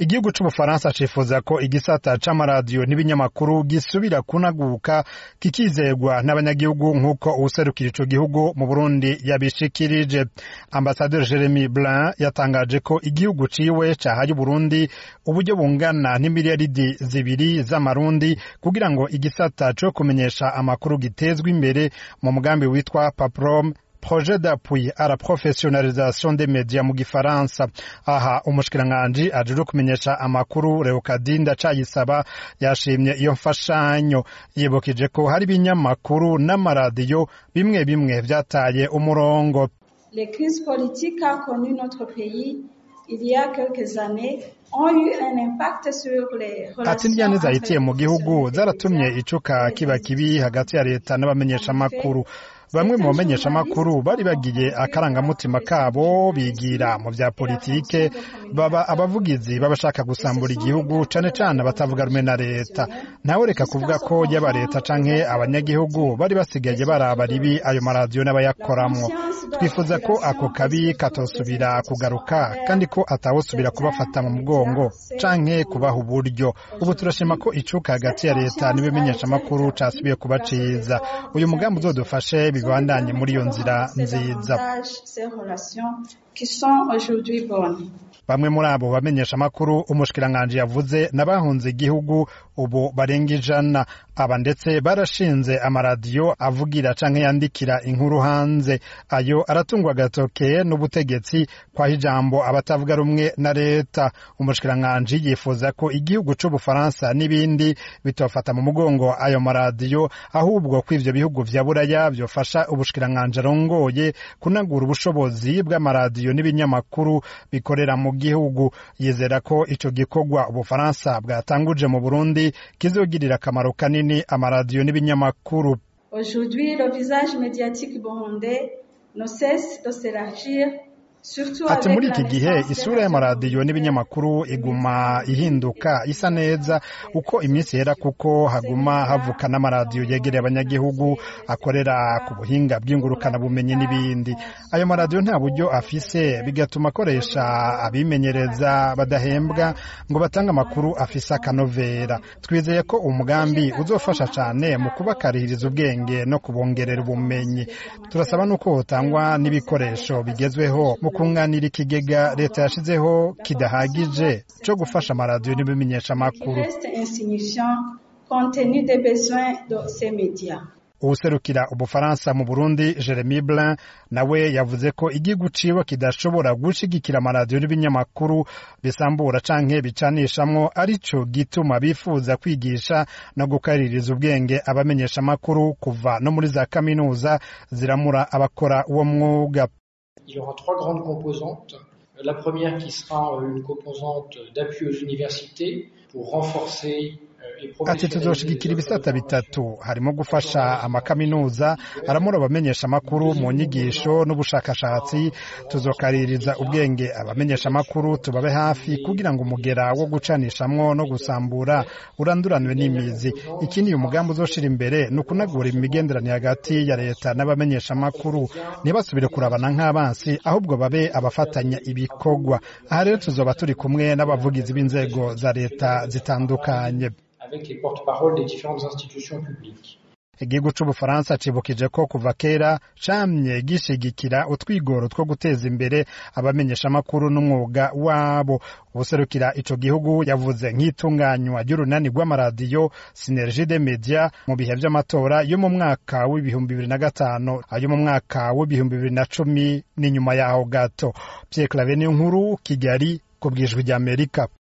igihugu c'ubufaransa cifuza ko igisata c'amaradiyo n'ibinyamakuru gisubira kunaguka kikizegwa n'abanyagihugu nk'uko uwuserukira ico gihugu mu burundi yabishikirije ambasaderi jeremy blin yatangaje ko igihugu ciwe cahaye uburundi uburyo bungana n'imiliyaridi zibiri z'amarundi kugira ngo igisata co kumenyesha amakuru gitezwe imbere mu mugambi witwa paprom projet d'appui à la professionnalisation des médias mu gifaransa aha umushikiranganji ajejwe kumenyesha amakuru Leokadinda Cayisaba yashimye iyo mfashanyo yibukije ko hari ibinyamakuru n'amaradiyo bimwe bimwe vyataye umurongo Les crises politiques qu'a connu notre pays il y a quelques années ont eu un impact sur les ati indyane zahitiye mu gihugu zaratumye icuka kiba kibi hagati ya leta n'abamenyeshamakuru bamwe mu bamenyeshamakuru bari bagiye akarangamutima kabo bigira mu vya politike baba abavugizi b'abashaka gusambura igihugu cane cane abatavuga rumwe na leta ntawe reka kuvuga ko yaba leta canke abanyagihugu bari basigaye baraba ribi ayo maradiyo n'abayakoramwo twifuza ko ako kabi katosubira kugaruka kandi ko atawusubira kubafata mu mugongo canke kubaha uburyo ubu turashima ko icuka hagati ya leta n'ibimenyeshamakuru casubiye kuba ciza uyu mugambi uzodufashe bibandanye muri iyo nzira nziza bamwe muri abo bamenyesha amakuru umushikiranganji yavuze n'abahunze igihugu ubu barenga ijana aba ndetse barashinze amaradiyo avugira canke yandikira inkuru hanze ayo aratungwa agatoke n'ubutegetsi kwaho ijambo abatavuga rumwe na leta umushikiranganji yifuza ko igihugu c'ubufaransa n'ibindi bitofata mu mugongo ayo maradiyo ahubwo ko ivyo bihugu vya buraya vyofasha ubushikiranganji arongoye kunagura ubushobozi bw'amaradiyo n'ibinyamakuru bikorera mu gihugu yizera ko ico gikorwa ubufaransa bwatanguje mu burundi kizogirira akamaro kanini amaradiyo n'ibinyamakuru Aujourd'hui, le visage médiatique burundais ne cesse de s'élargir ati muri iki gihe isura y'amaradiyo n'ibinyamakuru iguma ihinduka isa neza uko iminsi yera kuko haguma havuka n'amaradiyo yegereye abanyagihugu akorera ku buhinga bw'ingurukanabumenyi n'ibindi ayo maradiyo nta buryo afise bigatuma akoresha abimenyereza badahembwa ngo batange amakuru afise akanovera twizeye ko umugambi uzofasha cyane mu kubakarihiriza ubwenge no kubongerera ubumenyi turasaba n'uko hotangwa n'ibikoresho bigezweho mu kunganira ikigega leta yashizeho kidahagije cyo gufasha amaradiyo n'ibimenyesha amakuru uwuserukira ubufaransa mu burundi jeremy blin nawe yavuze ko igihugu ciwe kidashobora gushigikira amaradiyo n'ibinyamakuru bisambura canke bicanishamwo arico gituma bifuza kwigisha no gukaririza ubwenge abamenyesha amakuru kuva no muri za kaminuza ziramura abakora uwo mwuga Il y aura trois grandes composantes. La première qui sera une composante d'appui aux universités pour renforcer ati tuzoshigikira ibisata bitatu harimo gufasha amakaminuza aramura abamenyesha amakuru mu nyigisho n'ubushakashatsi tuzokaririza ubwenge abamenyesha amakuru tubabe hafi kugira ngo umugera wo gucanishamwo no gusambura uranduranwe n'imizi ikindi uyu mugambi uzoshira imbere ni ukunagura imigenderanire hagati ya leta n'abamenyesha amakuru ntibasubire kurabana nk'abansi ahubwo babe abafatanya ibikorwa aha rero tuzoba turi kumwe n'abavugizi b'inzego za leta zitandukanye avec les porte-paroles des différentes institutions publiques. igihugu c'ubufaransa cibukije ko kuva kera camye gishigikira utwigoro two guteza imbere abamenyeshamakuru n'umwuga wabo ubuserukira ico gihugu yavuze nk'itunganywa ry'urunani rw'amaradiyo sinergie de media mu bihe vy'amatora yo mu mwaka w'ibihumbi bibiri na gatanu ayo mu mwaka w'ibihumbi bibiri na cumi n'inyuma yaho gato pierre clave niyo nkuru kigali ku bwijwi ry'amerika